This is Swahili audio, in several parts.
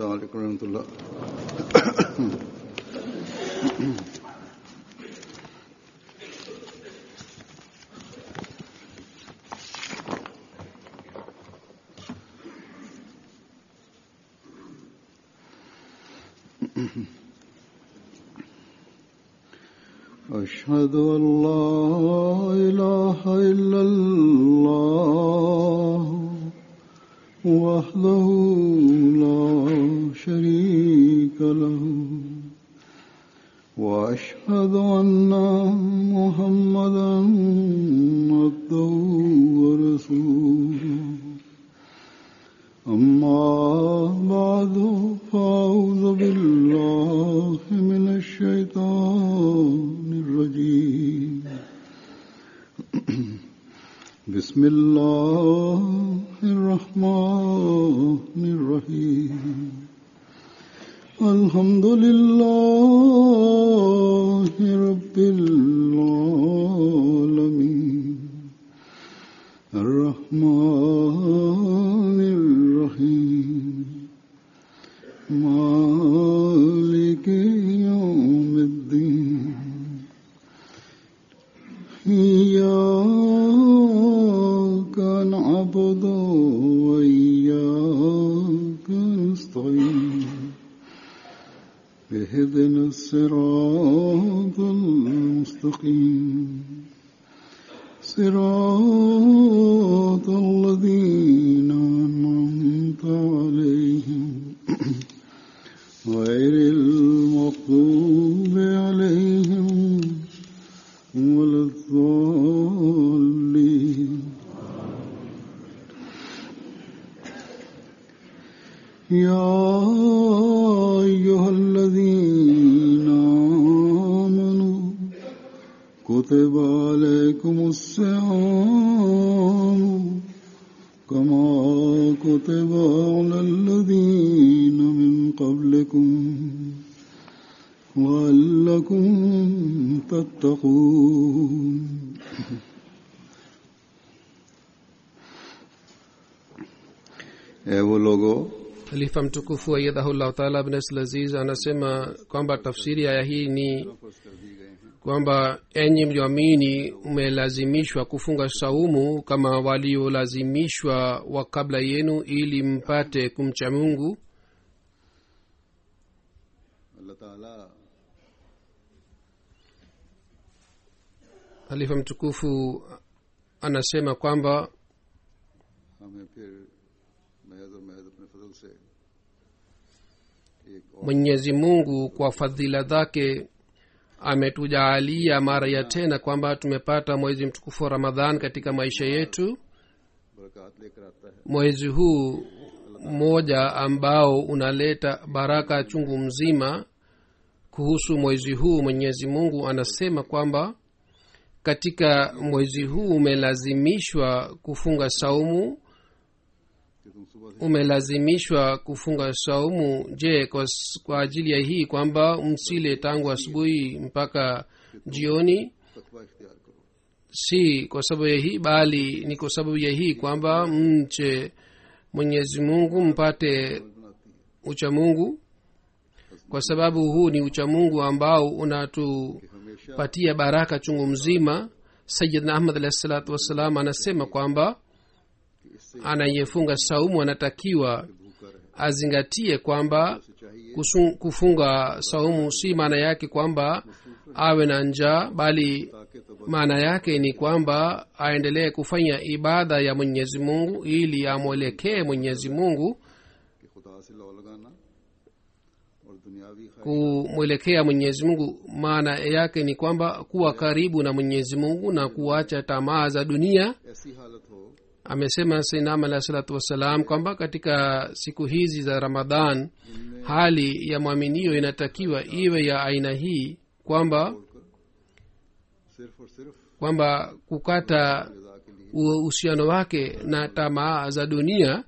السلام عليكم ورحمة الله أشهد أن لا إله إلا الله وحده لا شريك له وأشهد أن محمدا عبده ورسوله أما بعد فأعوذ بالله من الشيطان الرجيم بسم الله الرحمن الرحيم الحمد لله رب العالمين الرحمن الرحيم مالك يوم الدين إياك نعبد وإياك نستعين اهدنا الصراط المستقيم صراط الذين أنعمت عليهم غير المغضوب عليهم ولا الضالين يا أيها الذين آمنوا كتب عليكم الصيام كما كتب على الذين من قبلكم لعلكم تتقون اے وہ لوگو khalifa mtukufu ayadhahullahu taala abnes laziz anasema kwamba tafsiri ya aya hii ni kwamba enyi mlioamini mmelazimishwa kufunga saumu kama waliolazimishwa wa kabla yenu ili mpate kumcha mungu اللہ تعالی halifa mtukufu anasema kwamba ہمیں پھر محض اور محض اپنے فضل سے ایک اور mwenyezi mungu kwa fadhila zake ametujaalia mara ya tena kwamba tumepata mwezi mtukufu wa ramadhan katika maisha yetu برکات لے کر آتا ہے mwezi huu mmoja ambao unaleta baraka chungu mzima kuhusu mwezi huu mwenyezi mungu anasema kwamba katika mwezi huu umelazimishwa kufunga saumu کہ تم صبح سے umelazimishwa kufunga saumu je kwa, s- kwa ajili ya hii kwamba msile tangu asubuhi mpaka jioni تقوی اختیار کرو si kwa sababu ya hii bali ni kwa sababu ya hii kwamba mche mwenyezi mungu mpate بناتی ہے uchamungu kwa sababu huu ni uchamungu ambao unatupatia کہ ہمیشہ baraka chungu mzima sayidna ahmad alahi salatu wassalam anasema kwamba کہ اس سے anayefunga saumu anatakiwa بھوکا رہے azingatie kwamba اسے چاہیے kusu- kufunga saumu si maana yake kwamba awe na njaa bali تاکہ تو maana yake ni kwamba aendelee kufanya ibada ya mwenyezi mungu ili amwelekee mwenyezi mungu کہ خدا سے لو لگانا اور دنیاوی خواہش kumwelekea mwenyezi mungu maana yake ni kwamba kuwa karibu na mwenyezi mungu na kuacha tamaa za dunia ایسی حالت ہو amesema sainam alahi salatu wassalam kwamba katika siku hizi za ramadhan hali ya mwaminio inatakiwa iwe ya aina hii kwamba چھوڑ کر صرف اور صرف kwamba kukata رضا کے لیے uhusiano wake na tamaa za dunia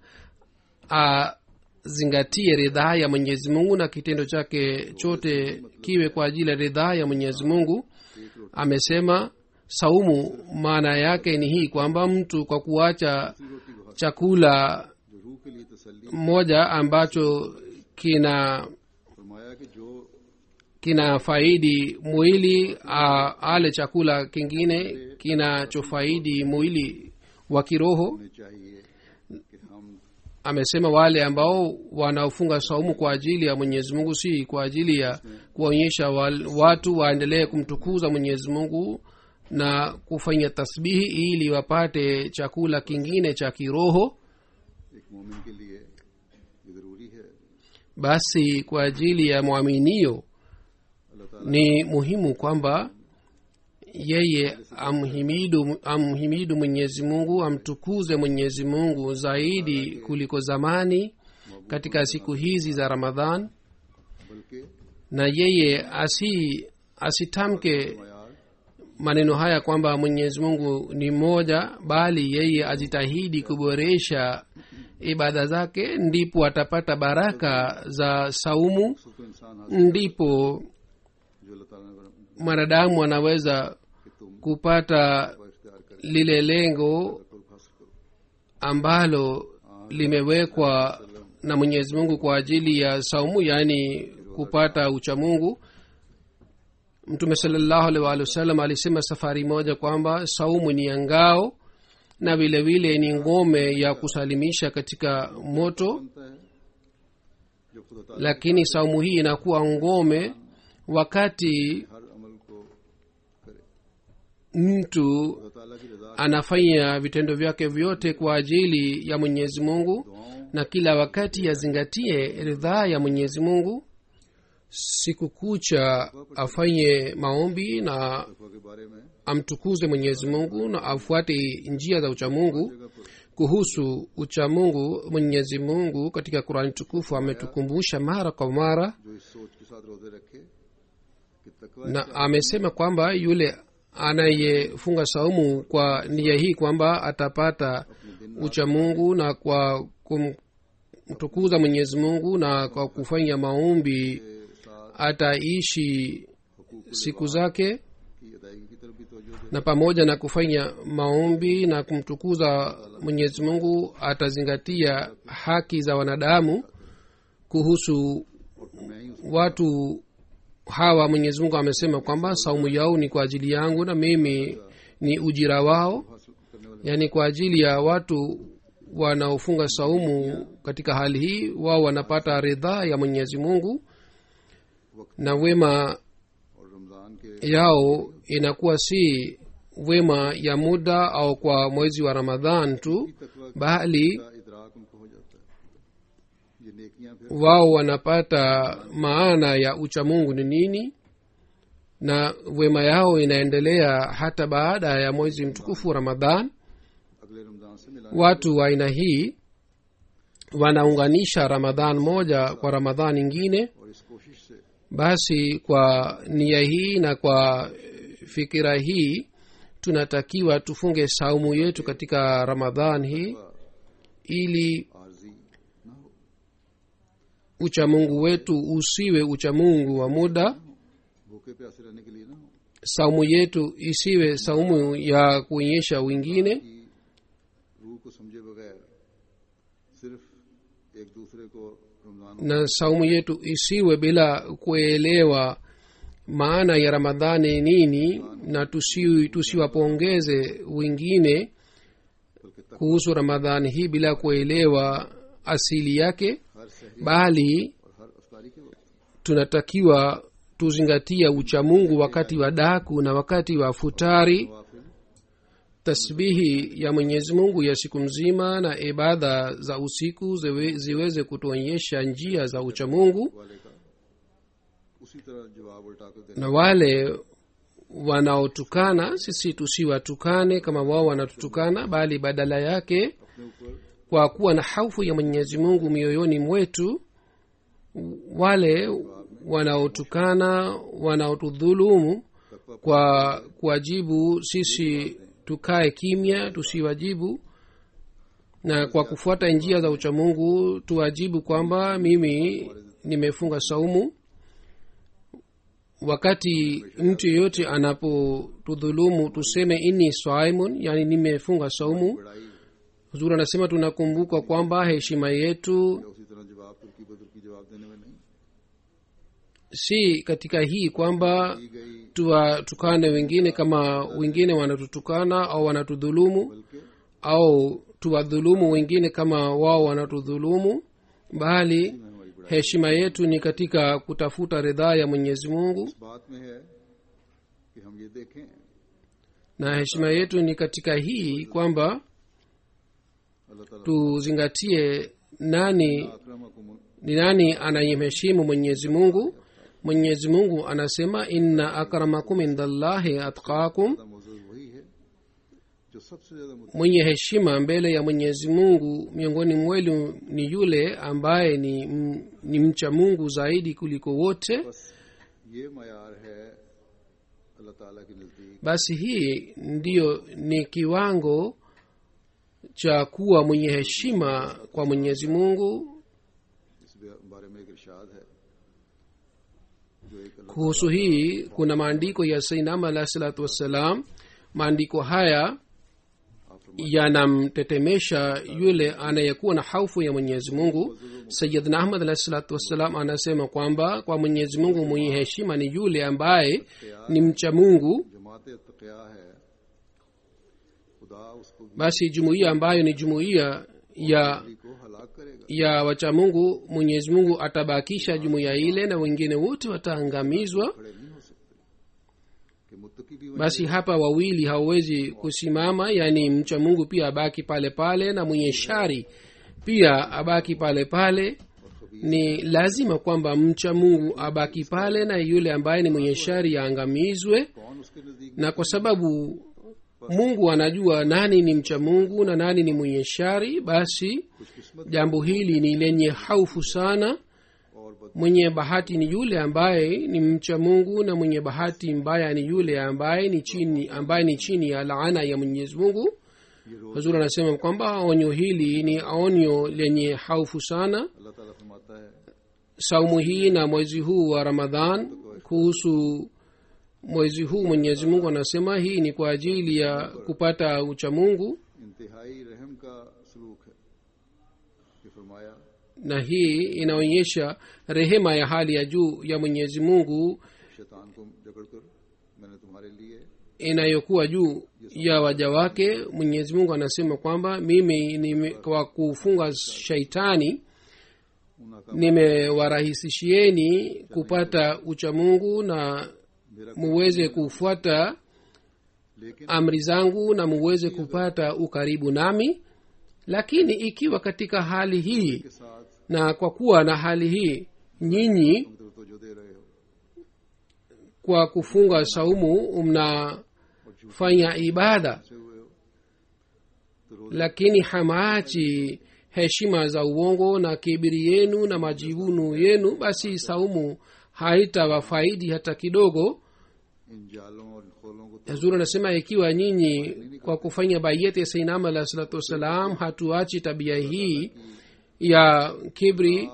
azingatie ridhaa ya mwenyezi mungu na kitendo chake chote kiwe kwa ajili ya ridhaa ya mwenyezi mungu amesema saumu maana yake ni hii kwamba mtu kwa kuacha روٹی کو chakula جو روح کے لیے تسلی moja ambacho kina फरमाया कि जो kina faidi mwili a, ale chakula kingine kinachofaidi mwili wa kiroho होने चाहिए कि हम amesema wale ambao wanaofunga saumu kwa ajili ya mwenyezi mungu si kwa ajili ya kuwaonyesha wal- watu waendelee kumtukuza mwenyezi mungu na kufanya tasbihi ili wapate chakula kingine cha kiroho एक मोमिन के लिए ये जरूरी है basi kwa ajili ya mwaminio अल्लाह ताला ni muhimu kwamba yeye amhimidu amhimidu mwenyezi mungu amtukuze mwenyezi mungu zaidi kuliko zamani katika siku hizi za ramadhan बल्कि na yeye asi asitamke मयार maneno haya kwamba mwenyezi mungu ni mmoja bali yeye ajitahidi kuboresha ibada zake ndipo atapata baraka za saumu उसको इंसान हासिल ndipo जो अल्लाह ताला ने mwanadamu anaweza कि तुम kupata को इख्तियार कर lile lengo करो हासिल करो ambalo limewekwa na mwenyezi mungu kwa ajili ya saumu yaani kupata uchamungu mtume salallahu alaihi waalihi wasallam alisema safari moja kwamba saumu ni ya ngao na vile vile ni ngome ya kusalimisha katika moto बनता है जो खुदा ताला lakini saumu hii inakuwa ngome wakati हर अमल को करे mtu खुदा ताला की रजा anafanya vitendo vyake vyote kwa ajili ya mwenyezi mungu दुआओं na kila wakati yazingatie ridhaa ya mwenyezi mungu siku kucha afanye maombi na तकवा के बारे में amtukuze mwenyezi mungu na afuate njia za uchamungu जगह पर kuhusu uchamungu mwenyezi mungu katika qurani tukufu ametukumbusha mara kwa mara जो इस सोच के साथ रोजे रखे कि तकवा na amesema kwamba yule anayefunga saumu kwa nia hii kwamba atapata uchamungu na kwa kumtukuza mwenyezi mungu na kwa kufanya maombi के साथ ataishi siku zake की अदायगी की तरफ भी तवज्जो दे na pamoja na kufanya maombi na kumtukuza mwenyezi mungu atazingatia haki za wanadamu kuhusu और फिर मैं ही उस watu hawa mwenyezi mungu amesema kwamba saumu yao ni kwa ajili yangu na mimi ni ujira wao हासिल करने वाले yaani kwa ajili ya watu wanaofunga saumu katika hali hii wao wanapata ridhaa ya mwenyezi mungu na wema और रमजान के yao inakuwa si wema ya muda au kwa mwezi wa ramadhan tu तकवा bali का इदराक उनको हो जाता है ये नेकियां फिर wao wanapata maana ya uchamungu ni nini na wema yao inaendelea hata baada ya mwezi mtukufu wa ramadhan अगले रमजान से मिला watu wa aina hii wanaunganisha ramadhan moja kwa ramadhan ingine और इस कोशिश से basi kwa nia hii na kwa fikira hii tunatakiwa tufunge saumu yetu katika ramadhan hii ili आरजी ना हो uchamungu wetu usiwe uchamungu wa muda भूखे प्यासे रहने के लिए ना हो saumu yetu isiwe saumu ya kuonyesha wengine कि रूह को समझे बगैर सिर्फ एक दूसरे को Ramzan na saumu yetu isiwe bila kuelewa maana ya ramadhani nini na tusi- tusiwapongeze wengine बल्कि तक kuhusu ramadhani hii bila kuelewa asili yake हर सहरी bali और हर अफ्तारी के वक्त tunatakiwa tuzingatia uchamungu wakati wa daku na wakati wa futari नवाफिल tasbihi ya mwenyezi mungu ya siku mzima na ibada za usiku ziwe, ziweze kutuonyesha njia za uchamungu वाले का उसी तरह जवाब उल्टा कर देना na wale wanaotukana sisi tusiwatukane kama wao wanatutukana bali badala yake अपने ऊपर kwa kuwa na haufu ya mwenyezi mungu mioyoni mwetu wale wanaotukana wanaotudhulumu तकवा kwa kuwajibu sisi tukae kimya tusiwajibu na kwa kufuata njia za uchamungu tuwajibu kwamba mimi nimefunga saumu wakati mtu yeyote anapotudhulumu tuseme inni swaimun yani nimefunga saumu बड़ाई huzuri anasema tunakumbuka kwamba heshima yetu या उसी तरह जवाब तुर्की बदर की जवाब देने में si katika hii kwamba की गई tuwatukane wengine kama wengine wanatutukana au wanatudhulumu बल्कि au tuwadhulumu wengine kama wao wanatudhulumu bali में हमारी बड़ा heshima yetu ni katika kutafuta ridhaa ya mwenyezi mungu इस बात में है कि हम ये देखें na heshima yetu ni katika hii kwamba अल्लाह ताला tuzingatie nani अकरमकुम ni nani anayemheshimu mwenyezi mungu mwenyezi mungu anasema inna akramakum indallahi atqakum का मौजूद वही है जो सबसे ज्यादा मुत- mwenye heshima mbele ya mwenyezi mungu miongoni mwenu ni yule ambaye ni, m- ni mcha mungu zaidi kuliko wote बस ये मैार है अल्लाह ताला के नजदीक basi hii ndiyo ni kiwango cha kuwa mwenye heshima kwa mwenyezi mungu इस बारे में एक इरशाद है जो एक अल्लाह kuhusu hii kuna maandiko ya sainam alahi salatu wassalam maandiko haya आप फरमाते yanamtetemesha yule anayekuwa na haufu ya mwenyezi mungu sayidna ahmad alahi salatu wassalam anasema kwamba kwa mwenyezi mungu mwenye heshima ni yule ambaye ni mcha mungu जमात तकिया है खुदा उसको भी basi jumuiya ambayo ni jumuiya ya को हलाक करेगा ya wacha mungu mwenyezi mungu atabakisha jumuiya ile na wengine wote wataangamizwa खड़े नहीं हो सकते कि मुत्तकी भी वहीं basi hapa wawili hawawezi kusimama yaani mcha mungu pia abaki pale pale na mwenye shari pia abaki pale pale और खबीर ni lazima kwamba mcha mungu abaki pale na yule ambaye ni mwenye shari aangamizwe कौन उसके नजदीक na kwa sababu mungu anajua nani ni mcha mungu na nani ni mwenye shari basi खुशकिस्मत jambo hili ni lenye haufu sana और बद mwenye bahati ni yule ambaye ni mcha mungu na mwenye bahati mbaya ni yule ambaye ni chini ambaye ni chini ya laana ya mwenyezi mungu ये रोज hazur anasema kwamba onyo hili ni onyo lenye haufu sana अल्लाह ताला फरमाता है saumu hii na mwezi huu wa ramadhan kuhusu mwezi huu mwenyezi mungu anasema hii ni kwa ajili ya kupata uchamungu इंतहाई रहम का सलूक है कि फरमाया na hii inaonyesha rehema ya hali ya juu ya mwenyezi mungu शैतान को जकड़कर मैंने तुम्हारे लिए inayokuwa juu ya waja wake mwenyezi mungu anasema kwamba mimi nime, kwa kufunga shaitani उनका nimewarahisishieni kupata uchamungu na मेरा muweze kufuata लेकिन amri zangu na muweze kupata ukaribu nami lakini ikiwa katika hali hii के साथ na kwa kuwa na hali hii nyinyi तुम तो जो दे रहे हो kwa kufunga saumu mnafanya ibada से हुए हो तो रोज lakini hamaachi heshima za uongo na kibiri yenu na majivunu yenu basi saumu haitawafaidi hata kidogo इन जालों और खोलों को hazur anasema ikiwa nyinyi kwa kufanya baiyati ya sainam alah salatu wassalam hatuachi tabia hii ya kibri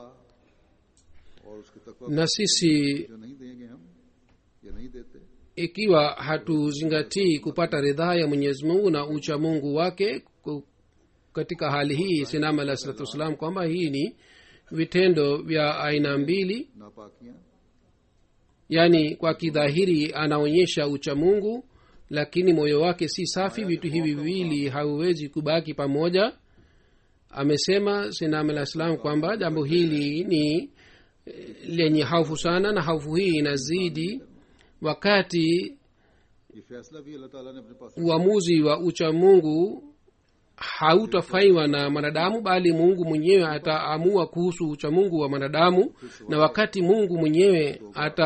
और उसके तकवा na sisi जो नहीं देंगे हम या नहीं देते ikiwa hatuzingatii kupata ridhaa ya mwenyezi mungu na ucha mungu wake ku- katika hali hii sinam alah salatu wassalam kwamba hii ni vitendo vya aina mbili नापाकियां yaani kwa kidhahiri anaonyesha ucha mungu lakini moyo wake si safi vitu hivi viwili hauwezi kubaki pamoja amesema sinam alah salam kwamba jambo hili ni eh, lenye haufu sana na haufu hii inazidi wakati ये फैसला भी अल्लाह ताला ने अपने पास uamuzi wa ucha mungu hautafanywa na mwanadamu bali mungu mwenyewe ataamua kuhusu ucha mungu wa mwanadamu na wakati mungu mwenyewe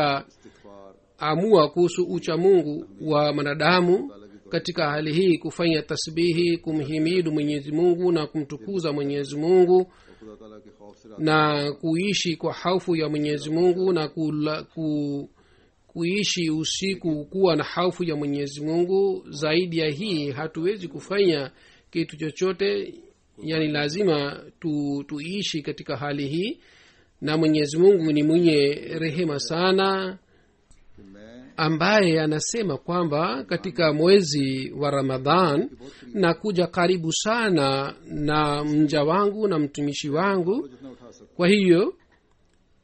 ataamua इस्तिगफार kuhusu ucha mungu wa mwanadamu katika hali hii kufanya tasbihi kumhimidu mwenyezi mungu na kumtukuza mwenyezi mungu और खुदा ताला के खौफ से na kuishi kwa haufu ya mwenyezi mungu na kula, ku, kuishi usiku kuwa na haufu ya mwenyezi mungu zaidi ya hii hatuwezi kufanya kitu chochote yani lazima tu, tuishi katika hali hii na mwenyezi mungu ni mwenye rehema sana कि मैं ambaye anasema kwamba katika mwezi wa ramadhan na kuja karibu sana na mja wangu na mtumishi wangu जितना उठा सकता kwa hiyo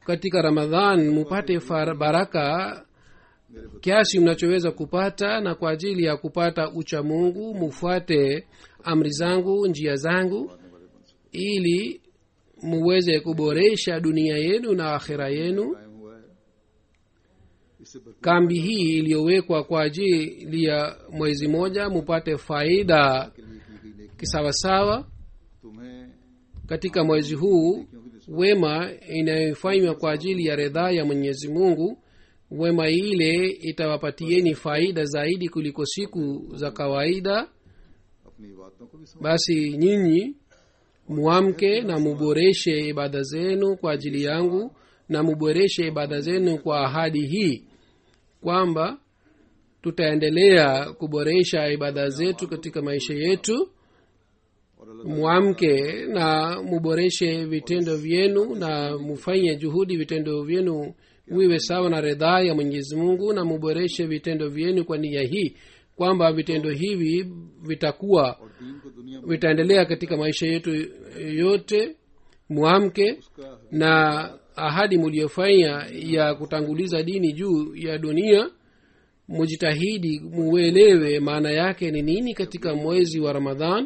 katika ramadhan mupate far- baraka मेरे बच्चे kiasi mnachoweza kupata na kwa ajili ya kupata ucha mungu mufuate amri zangu njia zangu मारने वाले बन सके ili muweze kuboresha dunia yenu na akhira yenu कायम हुआ है इससे भरपूर kambi hii iliyowekwa kwa ajili ya mwezi moja mupate faida के लिए की गई नेकी kisawasawa तुम्हें katika mwezi huu क्योंकि जिस wema inayofanywa kwa ajili ya ridhaa ya mwenyezi mungu wema ile itawapatieni faida zaidi kuliko siku za kawaida अपनी बातों को भी समझ basi nyinyi muamke na muboreshe ibada zenu kwa ajili yangu na muboreshe ibada zenu kwa ahadi hii kwamba tutaendelea kuboresha ibada zetu katika maisha yetu और अल्लाह mwamke na muboreshe vitendo vyenu na mufanye juhudi vitendo vyenu wiwe sawa na ridhaa ya mwenyezi mungu na muboreshe vitendo vyenu kwa nia hii kwamba vitendo hivi vitakuwa और दीन को दुनिया में vitaendelea katika maisha yetu yote mwamke उसका na ahadi muliyofanya ya kutanguliza dini juu ya dunia mujitahidi muelewe maana yake ni nini katika mwezi wa ramadhan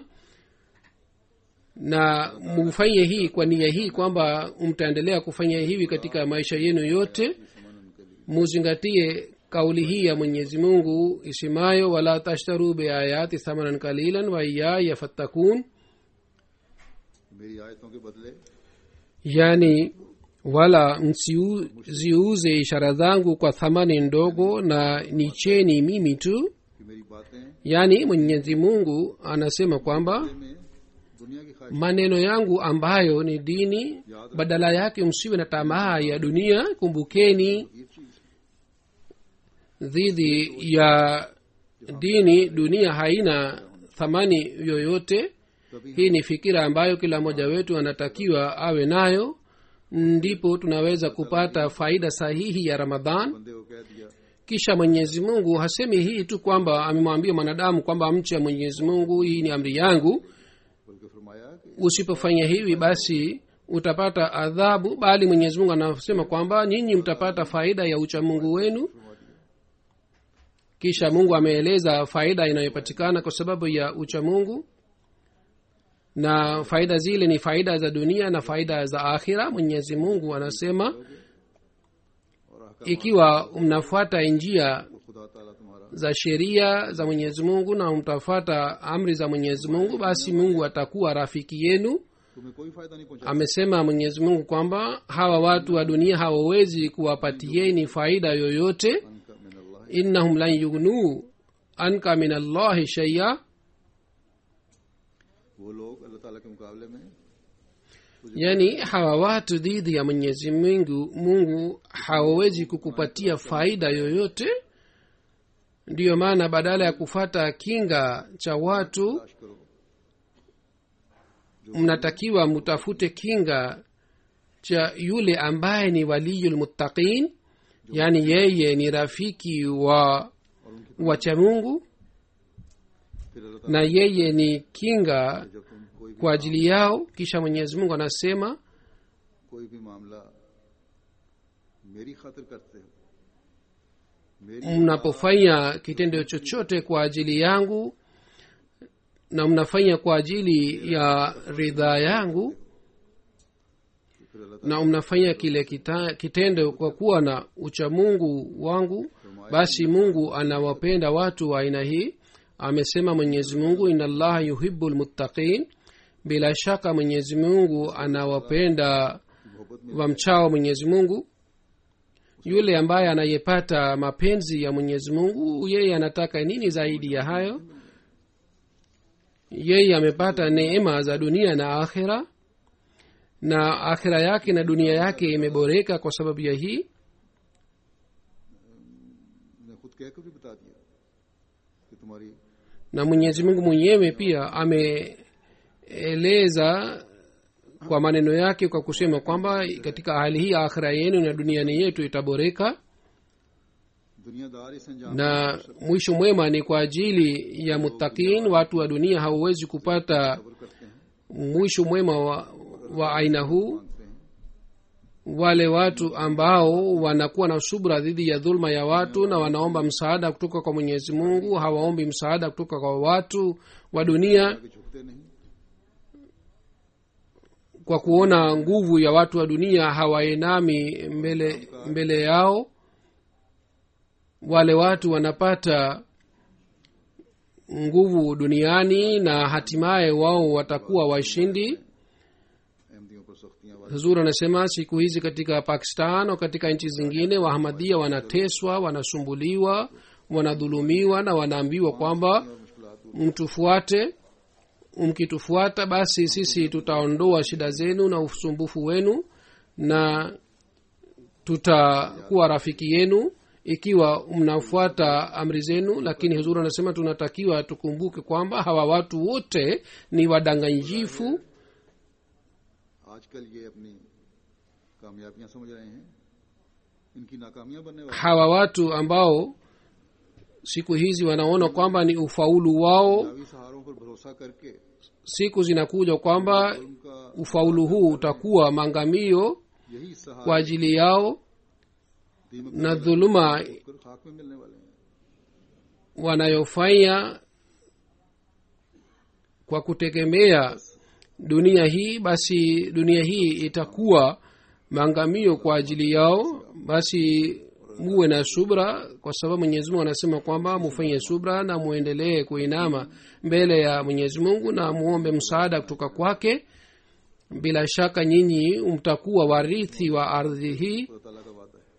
na mufanye hii kwa nia hii kwamba mtaendelea kufanya hivi katika maisha yenu yote समानन के लिए muzingatie kauli hii ya mwenyezi mungu isimayo wala tashtaru beayati thamanan kalilan waiyaya fattakun मेरी आयतों के बदले yani wala msiziuze ishara zangu kwa thamani ndogo na nicheni mimi tu कि मेरी बातें yani mwenyezi mungu anasema kwamba में दुनिया की ख्वाहिश maneno yangu ambayo ni dini badala yake msiwe na tamaa ya dunia kumbukeni ये चीज dhidi ya dini dunia haina thamani yoyote तभी hii ni fikira ambayo kila mmoja wetu anatakiwa awe nayo ndipo tunaweza kupata faida sahihi ya ramadhan बंदे को कह दिया kisha mwenyezi mungu hasemi hii tu kwamba amemwambia mwanadamu kwamba mche mwenyezi mungu hii ni amri yangu बल्कि फरमाया कि usipofanya hivi basi utapata adhabu bali mwenyezi mungu anasema kwamba nyinyi mtapata faida ya uchamungu wenu फरमा दिया kisha mungu ameeleza faida inayopatikana kwa sababu ya uchamungu na faida zile ni faida za dunia na faida za akhira mwenyezi mungu anasema और ahkam ikiwa mnafuata njia को खुदा ताला तुम्हारा za sheria za mwenyezi mungu na mtafuata amri za mwenyezi mungu basi mungu atakuwa rafiki yenu तुम्हें कोई फायदा नहीं पहुंचा amesema mwenyezi mungu kwamba hawa watu wa dunia hawawezi kuwapatieni faida yoyote उनका मिन अल्लाह innahum lan yughnuu anka min allahi shaia वो लोग अल्लाह ताला के मुकाबले में yani hawa watu dhidi ya mwenyezi mungu mungu hawawezi kukupatia faida yoyote ndiyo maana badala ya kufata kinga cha watu तलाश करो mnatakiwa mutafute kinga cha yule ambaye ni waliyulmuttaqin yaani yeye ni rafiki wa और उनकी wacha mungu फिर अल्लाह ताला na yeye ni kinga जब तुम कोई भी kwa ajili yao kisha mwenyezi mungu anasema कोई भी मामला मेरी खातिर करते हो मेरी mnapofanya kitendo chochote kwa ajili yangu na mnafanya kwa ajili ya ridhaa yangu फिर अल्लाह na mnafanya kile kita, kitendo kwa kuwa na uchamungu wangu basi mungu anawapenda watu wa aina hii amesema mwenyezi mungu ina llaha yuhibu lmuttaqin bila shaka mwenyezi mungu anawapenda मोहब्बत में wamchao mwenyezi mungu yule ambaye anayepata mapenzi ya mwenyezi mungu yeye anataka nini zaidi ya hayo yeye amepata neema za dunia na akhira na akhira yake na dunia yake imeboreka kwa sababu ya hii ने खुद कहकर भी बता दिया कि तुम्हारी na mwenyezi mungu mwenyewe pia ameeleza kwa maneno yake kwa kusema kwamba katika hali hii akhira yenu na duniani yetu itaboreka दुनियादार इस अंजाम na mwisho mwema ni kwa ajili ya muttakin watu wa dunia hawawezi kupata खबर करते हैं mwisho mwema wa, wa aina huu मानते हैं wale watu ambao wanakuwa na subra dhidi ya dhulma ya watu na wanaomba msaada kutoka kwa mwenyezi mungu hawaombi msaada kutoka kwa watu wa dunia आगे झुकते नहीं kwa kuona nguvu ya watu wa dunia hawainami mbele mbele yao wale watu wanapata nguvu duniani na hatimaye wao watakuwa washindi अहमदियों पर सख्तियां वाली huzur anasema siku hizi katika pakistan au katika nchi zingine wahamadia wanateswa wanasumbuliwa wanadhulumiwa na wanaambiwa kwamba और मुश्किलात mtufuate mkitufuata basi sisi tutaondoa shida zenu na usumbufu wenu na tutakuwa rafiki yenu ikiwa mnafuata amri zenu lakini huzuri anasema tunatakiwa tukumbuke kwamba hawa watu wote ni wadanganyifu आजकल ये अपनी कामयाबियां समझ रहे हैं इनकी नाकामियां बनने वाली hawa watu ambao siku hizi wanaona kwamba ni ufaulu wao दावी सहारों पर भरोसा करके siku zinakuja kwamba उनका ufaulu huu utakuwa maangamio यही सहारा kwa ajili yao दीमक na dhuluma कर खाक में मिलने वाले हैं wanayofanya kwa kutegemea dunia hii basi dunia hii itakuwa maangamio kwa ajili yao basi muwe na subra kwa sababu mwenyezi mungu anasema kwamba mufanye subra na muendelee kuinama mbele ya mwenyezi mungu na muombe msaada kutoka kwake bila shaka nyinyi mtakuwa warithi wa ardhi hii खुदा ताला का वादा है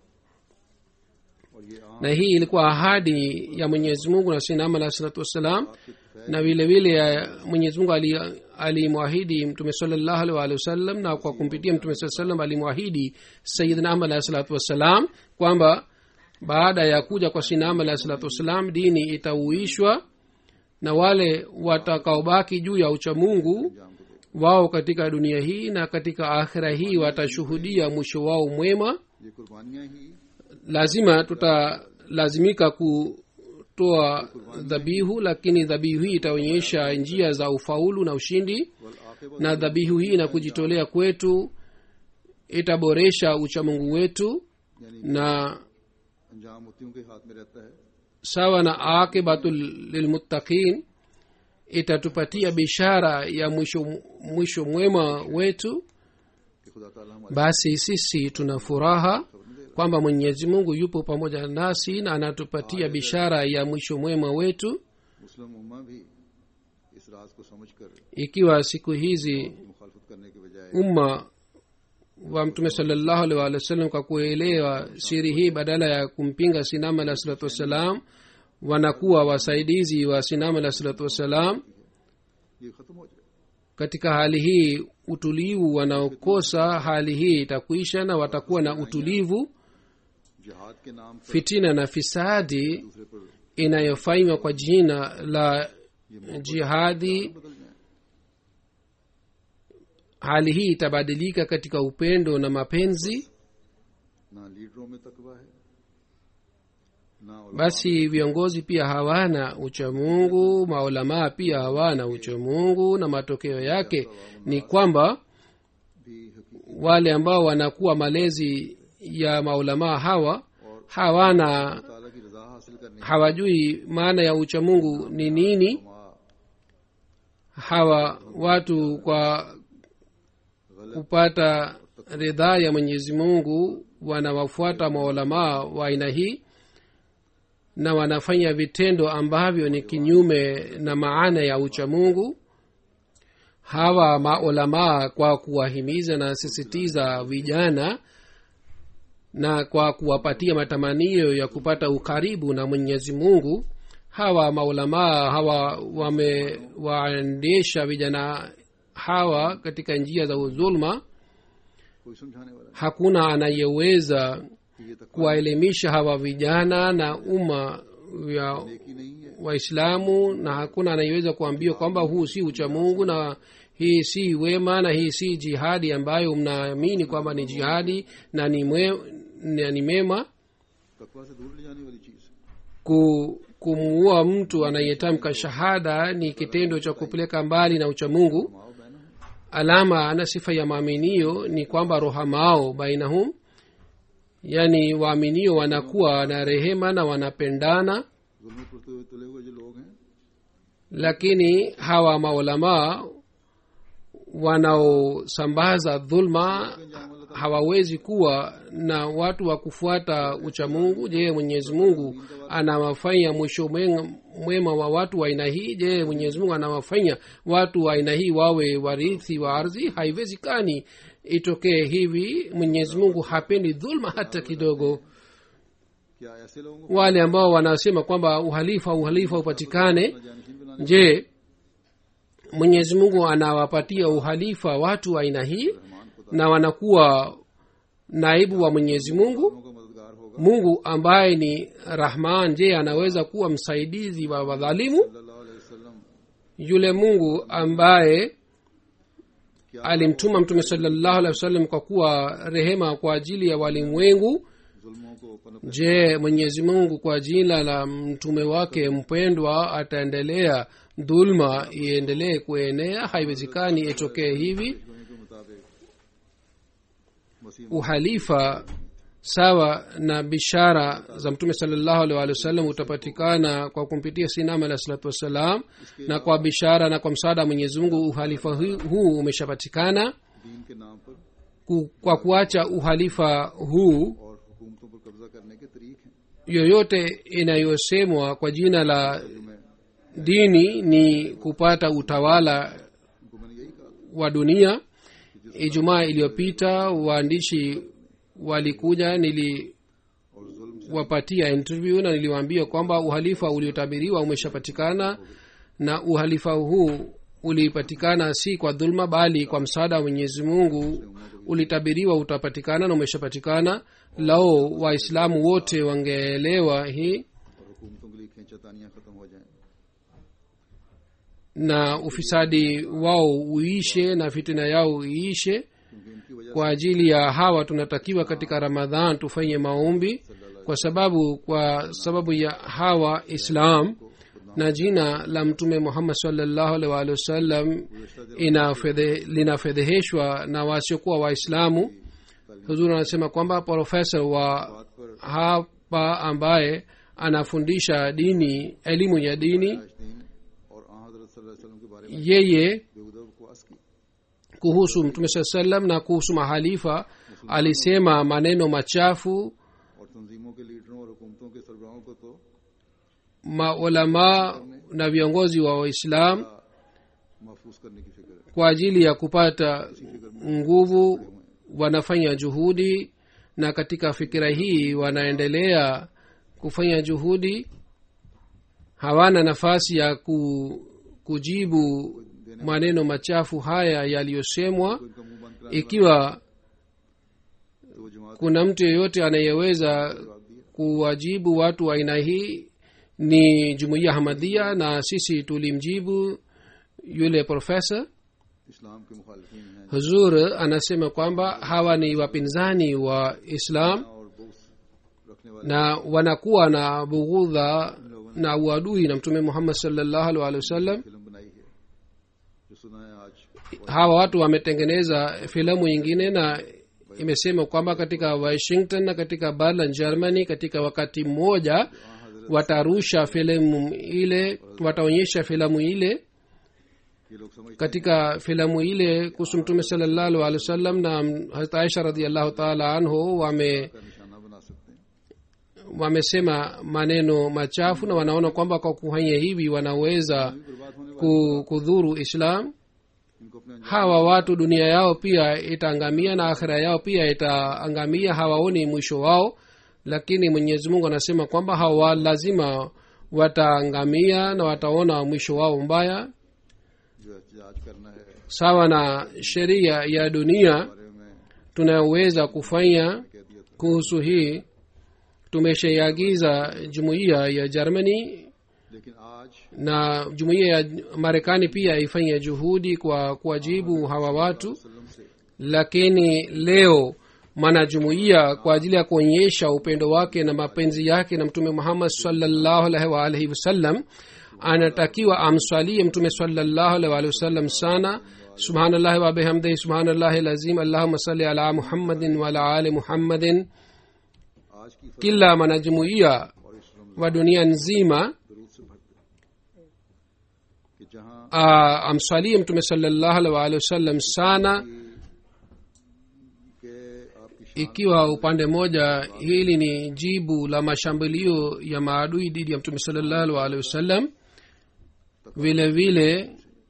और ये आम na hii ilikuwa ahadi ya mwenyezi mungu na sinama alah salatu wassalam आपके Faiz na vile vile mwenyezi mungu ali- alimwahidi mtume salallahu alaihi waalihi wasallam na kwa kumpitia mtume saa salam alimwahidi sayidina ahmad alahi salatu wassalam kwamba baada ya kuja kwa sinama alahi salatu wassalam dini itauishwa na wale watakaobaki juu ya uchamungu अंजाम को दे wao katika dunia hii na katika akhira hii watashuhudia mwisho wao mwema ये कुर्बानियां ही lazima tutalazimika kutoa dhabihu lakini dhabihu hii itaonyesha njia za ufaulu na ushindi वल आखिबत na dhabihu hii na kujitolea kwetu itaboresha uchamungu wetu यानी na अंजाम मुतियों के हाथ में रहता है sawa na akibatu lilmuttaqin itatupatia bishara ya mwisho mwisho mwema wetu कि खुदा ताला हमारे basi sisi tuna furaha kwamba mwenyezi mungu yupo pamoja nasi na anatupatia bishara ya mwisho mwema wetu मुस्लिम उम्मा भी इस राज को समझकर ikiwa siku hizi मुखालफत करने के बजाय umma wa mtume salllahu alih walih wasallam kwa kuelewa siri hii badala ya kumpinga sinama alah salatu wassalam wanakuwa wasaidizi wa sinama alah salatu wassalam ये खत्म हो जाए katika hali hii utulivu wanaokosa hali hii itakwisha na watakuwa na utulivu जिहाद के नाम पर fitina na fisadi दूसरे पर inayofanywa kwa jina la jihadi बदल जाए hali hii itabadilika katika upendo na mapenzi ना लीडरों में तकवा है ना उलमा basi viongozi pia hawana uchamungu maulamaa pia hawana uchamungu na matokeo yake ni kwamba भी हकीकत wale ambao wanakuwa malezi ya maulamaa hawa hawana ताला की रजा हासिल करने hawajui maana ya uchamungu ni nini उलमा hawa watu kwa kupata ridhaa ya mwenyezi mungu wanawafuata maulamaa wa aina hii na wanafanya vitendo ambavyo ni kinyume na maana ya uchamungu hawa maulamaa kwa kuwahimiza na sisitiza vijana na kwa kuwapatia matamanio ya kupata ukaribu na mwenyezi mungu hawa maulamaa hawa wamewaendesha vijana hawa katika njia za dhulma कोई समझाने वाला hakuna anayeweza नहीं कि ये तकवा kuwaelimisha hawa vijana na umma ya नेकी नहीं है waislamu na hakuna anayeweza kuambia kwamba huu si uchamungu na hii si wema na hii si jihadi ambayo mnaamini kwamba ni jihadi na ni, mwe, na ni mema तकवा से दूर ले जाने वाली चीज है ku, kumuua mtu anayetamka shahada ni kitendo cha kupeleka mbali na uchamungu माओ बहनों alama na sifa ya maaminio ni kwamba rohamao bainahum yaani waaminio wanakuwa na rehema na wanapendana जुल्म करते हुए तुले हुए जो लोग हैं lakini hawa maulamaa wanaosambaza dhulma hawawezi kuwa na watu wa kufuata uchamungu je mwenyezi mungu anawafanya mwisho mwen- mwema wa watu wa aina hii je mwenyezi mungu anawafanya watu wa aina hii wawe warithi wa ardhi haiwezekani itokee hivi mwenyezi mungu hapendi dhulma hata kidogo क्या ऐसे लोगों को wale ambao wanasema kwamba uhalifa uhalifa upatikane जानशीन बनाने je mwenyezi mungu anawapatia uhalifa watu wa aina hii na wanakuwa naibu wa mwenyezi mungu का मददगार होगा mungu ambaye ni rahman je anaweza kuwa msaidizi wa wadhalimu सल्लल्लाहु अलैहि वसल्लम yule mungu ambaye alimtuma mtume salallahu alehi wasallam kwa kuwa rehema kwa ajili ya walimwengu जुल्मों को पनप je mwenyezi mungu kwa jina la mtume wake mpendwa ataendelea dhulma iendelee kuenea haiwezekani itokee hivi के मुताबिक मसीह uhalifa sawa na bishara za mtume salllahu alih walih wasallam utapatikana kwa kumpitia sinam alah salatu wassalam na kwa bishara na kwa msaada wa mwenyezi mungu uhalifa hu- huu umeshapatikana दीन के नाम पर Ku- kwa kuacha uhalifa huu और हुकूमतों पर कब्जा करने के तरीक हैं yoyote inayosemwa kwa jina la जो मैं dini ni kupata utawala उनको मैंने यही कहा था wa dunia ijumaa iliyopita waandishi walikuja niliwapatia और जुल्म interview na niliwaambia kwamba uhalifa uliotabiriwa umeshapatikana na uhalifa huu ulipatikana si kwa dhulma bali kwa msaada wa mwenyezi mungu ulitabiriwa utapatikana na umeshapatikana lao waislamu wote wangeelewa hii और हुकूमतों के लिए खींचातानियां खत्म हो जाएं na ufisadi wao uishe na fitina yao iishe क्योंकि इनकी वजह kwa ajili ya hawa tunatakiwa katika ramadhan tufanye maombi kwa sababu kwa sababu ya hawa islam na jina la mtume muhammad salllahu alaihi waalihi wasallam inafedhe- linafedheheshwa na wasiokuwa waislamu huzuri anasema kwamba profesa wa बात पर hapa ambaye anafundisha dini elimu ya dini दीन और आ हजरत सल्लल्लाहु अलैहि वसल्लम के बारे में yeye बेहुदा बकवास की kuhusu mtume saa salam na kuhusu mahalifa alisema maneno machafu और तंजीमों के लीडरों और हुकूमतों के सरबराहों को तो maulamaa na viongozi wa waislam महफूज करने की फिक्र है kwa ajili ya kupata nguvu wanafanya juhudi na katika fikira hii wanaendelea kufanya juhudi hawana nafasi ya ku, kujibu maneno machafu haya yaliyosemwa तो इनका मुंह बंद कराने ikiwa तो वो जमात kuna mtu yeyote anayeweza kuwajibu watu wa aina hii ni jumuiya hamadhia na sisi tulimjibu yule profesa इस्लाम के मुखालफिन हैं huzur anasema kwamba hawa ni wapinzani wa islam और बोस रखने वाले na wanakuwa na bughudha na uadui na mtume muhammad salllahu alih walih wasallam film बनाई है जो सुना है आज hawa watu wametengeneza filamu nyingine na imesema kwamba katika washington na katika berlin germany katika wakati mmoja watarusha filamu ile wataonyesha filamu ile ये लोग समझते katika filamu ile kuhusu mtume salallahu alih wasallam na hazrat aisha radiallahu taala anhu wame हैं का निशाना बना सकते हैं wamesema maneno machafu na wanaona kwamba kwa kufanya hivi wanaweza भी बर्बाद होने वाले ku- kudhuru islam इनको अपने अंजाम hawa watu dunia yao pia itaangamia na akhira yao pia itaangamia hawaoni mwisho wao lakini mwenyezi mungu anasema kwamba hawa lazima wataangamia na wataona mwisho wao mbaya जो एहतजाज करना है sawa na sheria ya dunia बारे में tunayoweza kufanya कह दिया था kuhusu hii tumeshaiagiza jumuiya ya germany लेकिन आज na jumuiya ya marekani pia ifanye juhudi kwa kuwajibu hawa watu वसल्लम से lakini leo mwanajumuiya kwa ajili ya kuonyesha upendo wake na mapenzi yake na mtume muhammad salllahu alaihi waalihi wasallam anatakiwa amswalie mtume salllahu alaihi waalihi wasallam sana subhanallahi wa bihamdihi subhanallahi lazim allahuma salli ala muhammadin wa ala ali muhammadin आज की kila mwanajumuiya और इस Ramzan wa dunia nzima दरूद से भरते कि जहाँ uh, amswalie mtume salllahu alih waalihi wasallam sana के आपकी ikiwa upande mmoja hili ni jibu la mashambulio ya maadui dhidi ya mtume salllahu alaihi wasallam vile vile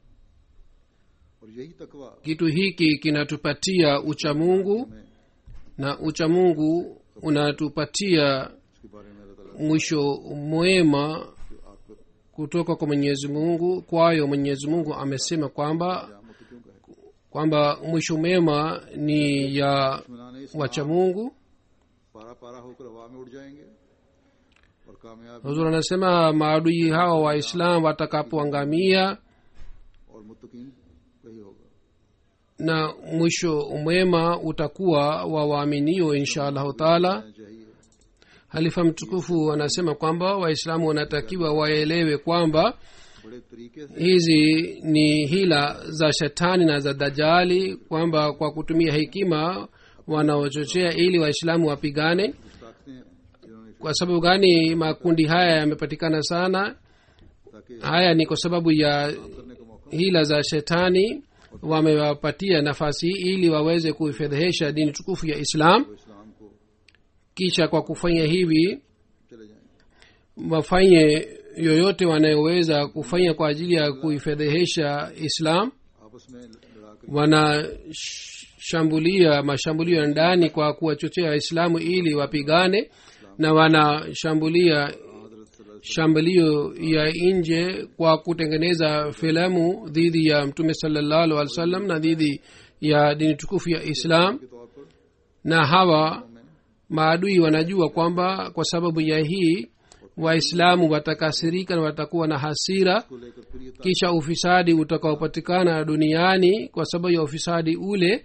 और यही तकवा kitu hiki kinatupatia uchamungu में na uchamungu unatupatia इसके बारे में अल्लाह ताला mwisho mwema जो आपको kutoka kwa mwenyezi mungu kwayo mwenyezi mungu amesema kwamba आमत क्यों कहे kwamba mwisho mwema ni ya दुश्मनाने इस wacha mungu पारा पारा होकर हवा में उड़ जाएंगे और कामयाब huzur anasema maadui hawa waislam watakapoangamia और मुतकीन वही होगा na mwisho mwema utakuwa wa waaminio insha allahu taala कहना चाहिए halifa mtukufu anasema kwamba waislamu wanatakiwa waelewe kwamba बड़े तरीके से hizi ni hila za shetani na za dajali kwamba kwa kutumia hekima wanaochochea ili waislamu wapigane कुछ ताकतें जिन्होंने kwa sababu gani makundi haya yamepatikana sana ताकि haya ni kwa sababu ya करने का मौका hila za shetani wamewapatia nafasi hii ili waweze kuifedhehesha dini tukufu ya islam तो इस्लाम को kisha kwa kufanya hivi चले जाएंगे wafanye yoyote wanayoweza kufanya kwa ajili ya kuifedhehesha islam आपस में लड़ा कर wanashambulia mashambulio ya ndani kwa kuwachochea waislamu ili wapigane na wanashambulia हजरत सल्लल्लाहु shambulio ya nje kwa kutengeneza filamu dhidi ya mtume salallahu alih wa sallam na dhidi ya dini tukufu ya islam के तौर पर na hawa में maadui wanajua kwamba kwa sababu ya hii waislamu watakasirika na watakuwa na hasira को लेकर फिर ये kisha ufisadi utakaopatikana duniani kwa sababu ya ufisadi ule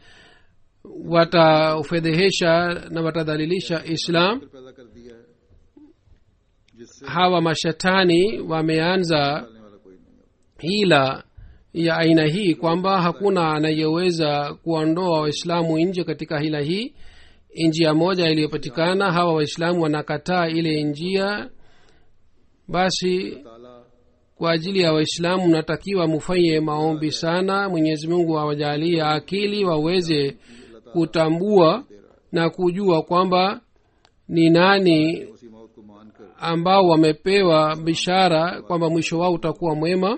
wataufedhehesha na watadhalilisha islam ताकत पैदा कर दिया है जिससे hawa mashetani wameanza डालने वाला कोई नहीं है hila ya aina hii kwamba hakuna anayeweza kuondoa waislamu nje katika hila hii njia moja iliyopatikana hawa waislamu wanakataa ile njia basi ताला kwa ajili ya waislamu natakiwa mufanye maombi sana mwenyezi mungu awajalie akili waweze kutambua na kujua kwamba ni nani उसी मौत को मानकर ambao wamepewa bishara kwamba mwisho wao utakuwa mwema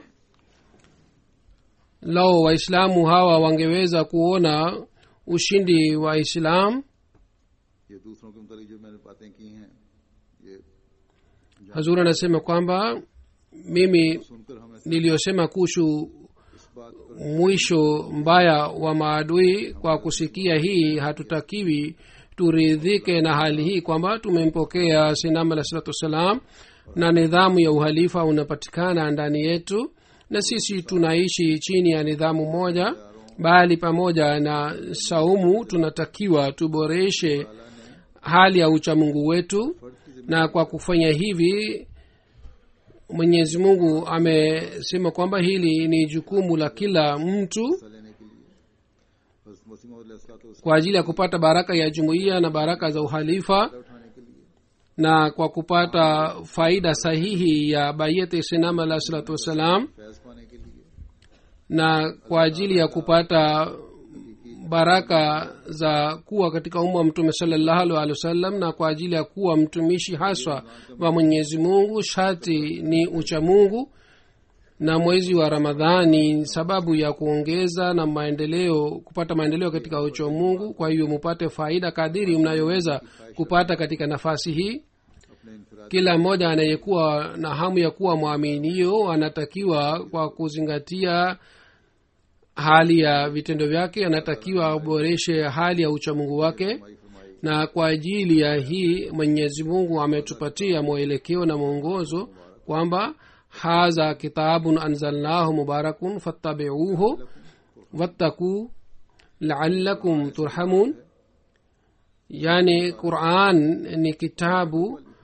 lao waislamu hawa wangeweza kuona ushindi wa islam ये दूसरों के मुतालिक जो मैंने बातें की हैं ये hazur anasema kwamba mimi सुनकर हमें niliyosema kuhusu इस बात पर mwisho mbaya wa maadui kwa kusikia hii hatutakiwi turidhike na hali hii kwamba tumempokea sinam alah salatu wassalam na nidhamu ya uhalifa unapatikana ndani yetu na sisi tunaishi chini ya nidhamu moja bali pamoja na saumu tunatakiwa tuboreshe hali ya uchamungu wetu na kwa kufanya hivi mwenyezi mungu amesema kwamba hili ni jukumu la kila mtu हिस्सा लेने के लिए बस मसीह मौद kwa ajili ya kupata baraka ya jumuiya na baraka za uhalifa उठाने के लिए na kwa kupata faida sahihi ya bayeti sinam alah salatu wassalam Faiz पाने के लिए na kwa ajili ya kupata baraka za kuwa katika umma wa mtume salallahu alih wasallam na kwa ajili ya kuwa mtumishi haswa wa mwenyezi mungu shati ni ucha mungu na mwezi wa ramadhani ni sababu ya kuongeza na maendeleo kupata maendeleo katika ucha mungu kwa hiyo mupate faida kadiri mnayoweza kupata katika nafasi hii अपने इनफराद kila mmoja anayekuwa na hamu ya kuwa mwaminio anatakiwa kwa kuzingatia hali ya vitendo vyake anatakiwa aboreshe hali ya uchamungu wake फरमाई फरमाई na kwa ajili ya hii mwenyezi mungu ametupatia mwelekeo na mwongozo kwamba hadha kitabun anzalnahu mubarakun fattabiuhu wattakuu laalakum turhamun yani quran ni kitabu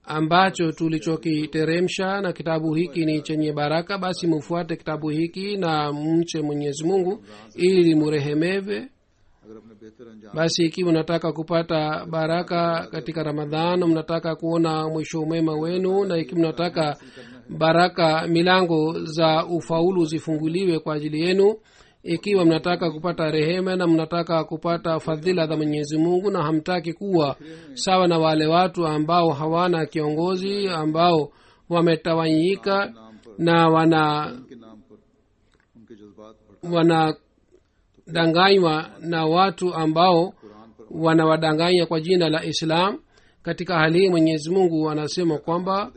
ambacho tulichokiteremsha na kitabu hiki ni chenye baraka basi mufuate kitabu hiki na mche mwenyezi mungu ili murehemewe अगर अपने बेहतर अंजाम basi ikiwa mnataka kupata baraka katika ramadhan mnataka kuona mwisho umema wenu na ikiwa mnataka baraka milango za ufaulu zifunguliwe kwa ajili yenu ikiwa mnataka kupata rehema na mnataka kupata fadhila za mwenyezi mungu na hamtaki kuwa sawa na wale watu ambao hawana kiongozi ambao wametawanyika na wana के नाम पर उनके जज्बात भड़का wanadanganywa na watu ambao Quran पर wanawadanganya kwa jina la islam katika hali hii mwenyezi mungu anasema kwamba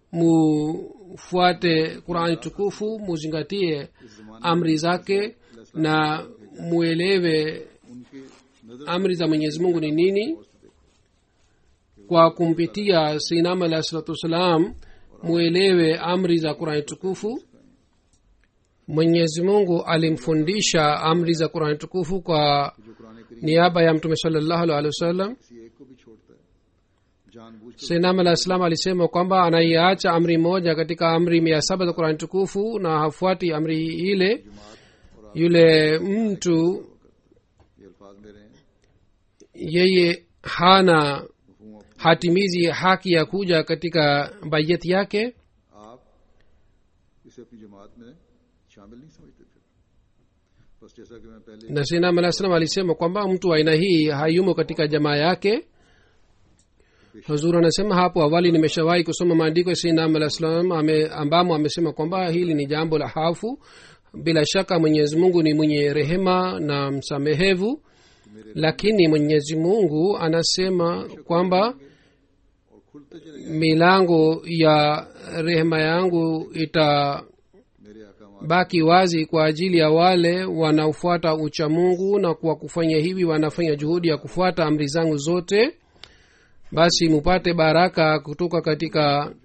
mufuate qurani tukufu muzingatie amri zake na muelewe उनके नजर amri za mwenyezi mungu ni nini kwa kumpitia sinam alah salatu wassalam muelewe amri za qurani tukufu mwenyezi mungu alimfundisha amri za qurani tukufu kwa जो कुरान करीम niaba ya mtume salallahu alih wasallam किसी एक को भी छोड़ता है जानबूझ कर sinam alah salam alisema kwamba anaiacha amri moja katika amri mia saba za qurani tukufu na hafuati amri ile yule mtu ये अल्फाज मेरे हैं yeye hana मफहूम आप- hatimizi haki ya kuja katika bayeti yake आप इसे अपनी जमात में शामिल नहीं समझते थे बस जैसा कि मैं पहले na sinam alah salam alisema kwamba mtu wa aina hii hayumo katika jamaa yake huzur anasema hapo awali nimeshawahi kusoma maandiko ya sinam alah salam ame, ambamo amesema kwamba hili ni jambo la hafu bila shaka mwenyezi mungu ni mwenye rehema na msamehevu lakini mwenyezi mungu anasema kwamba और खुलते चले milango ya rehema yangu itabaki मेरे अहकाम wazi kwa ajili ya wale wanaofuata ucha mungu na kwa kufanya hivi wanafanya juhudi ya kufuata amri zangu zote basi mupate baraka kutoka katika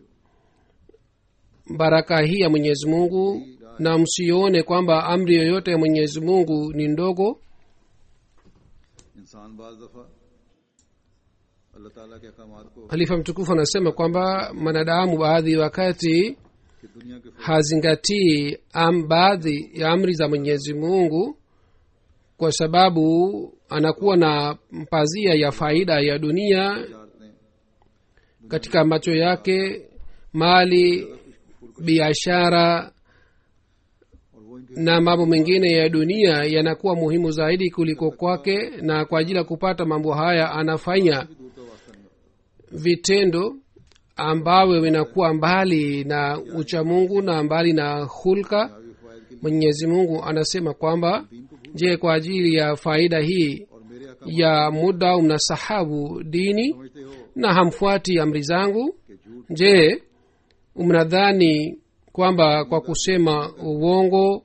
baraka hii ya mwenyezi mungu na msione kwamba amri yoyote ya mwenyezi mungu ni ndogo इंसान बाज दफा अल्लाह ताला के अहकाम को halifa mtukufu anasema kwamba mwanadamu baadhi wakati कि दुनिया के hazingatii am baadhi ya amri za mwenyezi mungu kwa sababu anakuwa na pazia ya faida ya dunia फजारतें katika macho yake mali biashara और वो इनके na mambo mengine ya dunia yanakuwa muhimu zaidi kuliko kwake na kwa ajili ya kupata mambo haya anafanya भी दूर का वास्ता नहीं रखता vitendo ambavyo vinakuwa mbali na uchamungu na mbali na hulka अभी फायद के mwenyezi mungu anasema kwamba दीन को भूल je kwa ajili ya faida hii और मेरे अहकाम ya muda mnasahabu dini समझते हो na hamfuati amri zangu कि झूठ je mnadhani kwamba kwa kusema uongo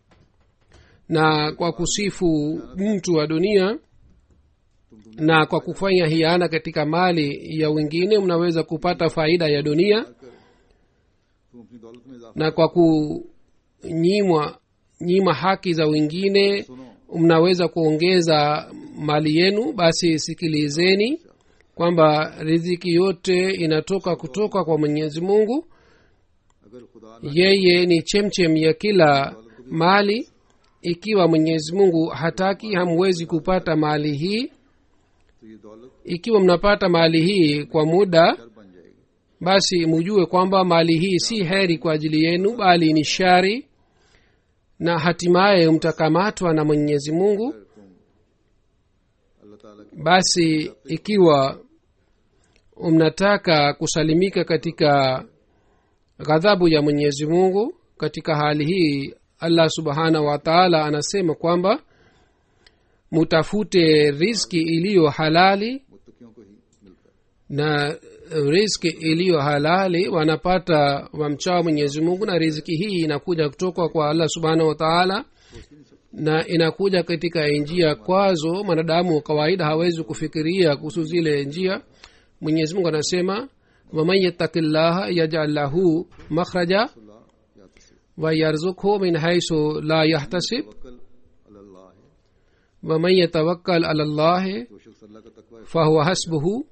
na kwa kusifu mtu wa dunia na kwa kufanya hiana katika mali ya wengine mnaweza kupata faida ya dunia तुम अपनी दौलत में इजाफा na kwa kunyimwa nyima haki za wengine सुनो mnaweza kuongeza mali yenu basi sikilizeni kwamba riziki yote inatoka kutoka kwa mwenyezi mungu अगर खुदा न yeye ni chemchem ya kila mali ikiwa mwenyezi mungu hataki hamwezi kupata mali hii तो ये दौलत ikiwa mnapata mali hii kwa muda डर बन जाएगी basi mujue kwamba mali hii si heri kwa ajili yenu bali ni shari na hatimaye mtakamatwa na mwenyezi mungu अगर तुम अल्लाह ताला की basi ikiwa mnataka kusalimika katika ghadhabu ya mwenyezi mungu katika hali hii allah subhanahu wa taala anasema kwamba mutafute riski iliyo halali मुत्तकियों को ही मिलता है na riski iliyo halali wanapata wamchao mwenyezi mungu na riziki hii inakuja kutoka kwa allah subhanahu wa taala na inakuja katika njia kwazo mwanadamu wa kawaida hawezi kufikiria kuhusu zile njia mwenyezi mungu anasema waman yattaki llaha yajal lahu makhraja अल्लाह या तस्वीर wayarzukhu min haisu la yahtasib वक्ल अल्लाह है waman yatawakkal ala llahi जो शख्स अल्लाह का तकवा fahuwa hasbuhu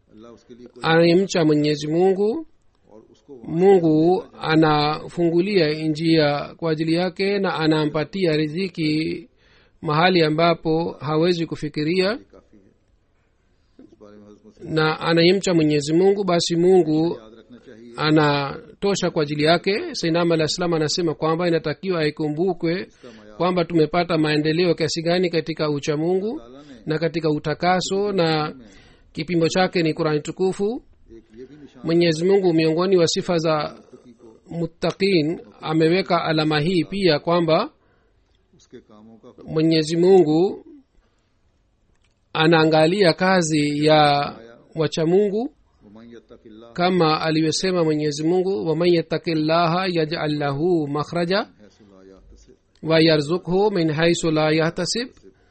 अल्लाह उसके लिए कोई anayemcha mwenyezi mungu और उसको mungu anafungulia njia kwa ajili yake na anampatia riziki mahali ambapo hawezi kufikiria वहाँ काफी है इस बारे में हजरत मसीह na anayemcha mwenyezi mungu basi mungu याद रखना चाहिए anatosha kwa ajili yake sainam alah salam anasema kwamba inatakiwa ikumbukwe इसका मया kwamba tumepata maendeleo kiasi gani katika uchamungu ताला ने na katika utakaso na kipimo chake ni qurani tukufu एक ये भी निशान mwenyezi mungu miongoni wa sifa za मुत्तकी को muttaqin ameweka alama hii pia kwamba उसके कामों का mwenyezi mungu anaangalia kazi ya wachamungu वमन यत्तकिल्लाह kama alivyosema mwenyezi mungu waman yattaki llaha yajal lahu makhraja हैसु ला याहतसिब wayarzukhu min haisu la yahtasib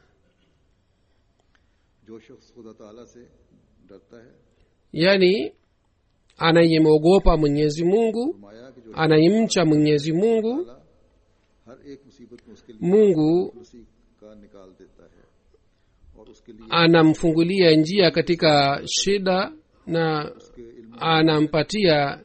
जो शख्स खुदा ताला से डरता है yani anayemwogopa mwenyezi mungu फरमाया कि जो anayemcha mwenyezi mungu ताला हर एक मुसीबत में उसके लिए mungu उसी का निकाल देता है और उसके लिए anamfungulia njia katika shida na उसके इल्म anampatia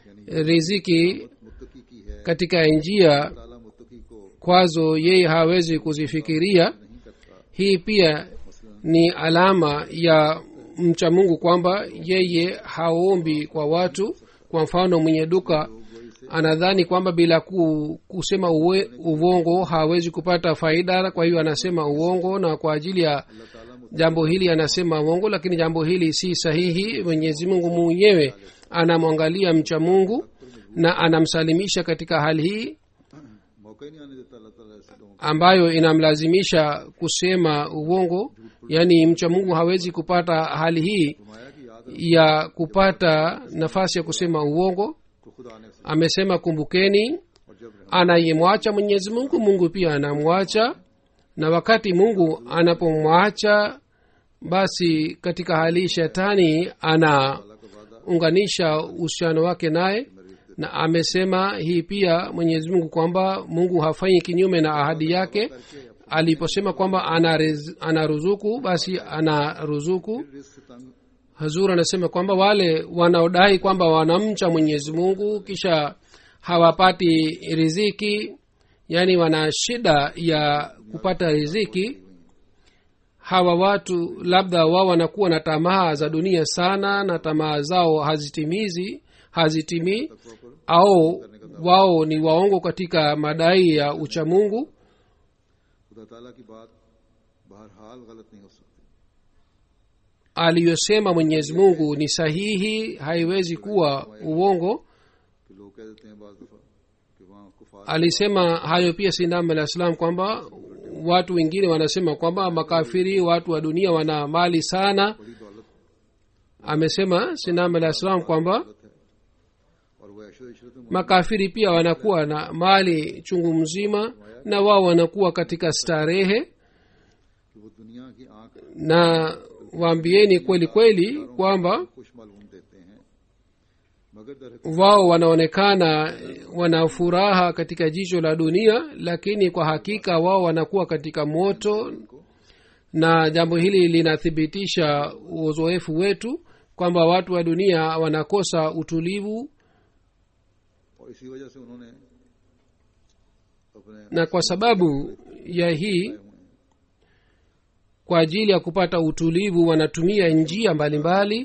riziki मुत्तकी की है katika njia ताला मुत्तकी को kwazo yeye hawezi kuzifikiria नहीं करता hii pia ni alama ya mcha mungu kwamba yeye haombi kwa watu kwa mfano mwenye duka anadhani kwamba bila ku, kusema uwe, uvongo hawezi kupata faida kwa hiyo anasema uongo na kwa ajili ya jambo hili anasema uongo lakini jambo hili si sahihi mwenyezi mungu mwenyewe anamwangalia mcha mungu na anamsalimisha katika hali hii मौका ही नहीं आने देता अल्लाह ताला ऐसे लोगों ambayo inamlazimisha kusema uongo yaani mcha mungu hawezi kupata hali hii को फरमाया कि याद ya kupata nafasi ya kusema uongo को खुदा ने से amesema kumbukeni और जब रहम anayemwacha mwenyezi mungu mungu pia anamwacha na wakati mungu anapomwacha basi katika hali hii shetani anaunganisha uhusiano wake naye na amesema hii pia mwenyezi mungu kwamba mungu hafanyi kinyume na ahadi yake aliposema kwamba anarez- anaruzuku basi anaruzuku risk से तंग hazur anasema kwamba wale wanaodai kwamba wanamcha mwenyezi mungu kisha hawapati riziki yaani wana shida ya kupata riziki hawa watu labda wao wanakuwa na tamaa za dunia sana na tamaa zao hazitimizi hazitimii au wao ni waongo katika madai ya uchamungu खुदा ताला की बात बहरहाल गलत नहीं हो सकती aliyosema mwenyezi mungu ni sahihi haiwezi kuwa uongo कि लोग कह देते हैं बाज दफा कि वहाँ कुफार alisema hayo pia sindam alah salam kwamba watu wengine wanasema kwamba makafiri watu wa dunia wana mali sana बड़ी दौलत amesema sindam alah salam kwamba है और वह ऐशो इशरत में makafiri pia wanakuwa na mali chungu mzima na wao wanakuwa katika starehe कि वो दुनिया की आंख na waambieni kweli kweli kwamba खुश मालूम देते हैं मगर दर wao wanaonekana wana furaha katika jicho la dunia lakini kwa hakika wao wanakuwa katika moto na jambo hili linathibitisha uzoefu wetu kwamba watu wa dunia wanakosa utulivu और इसी वजह से उन्होंने अपने na kwa sababu ya hii kwa ajili ya kupata utulivu wanatumia njia mbalimbali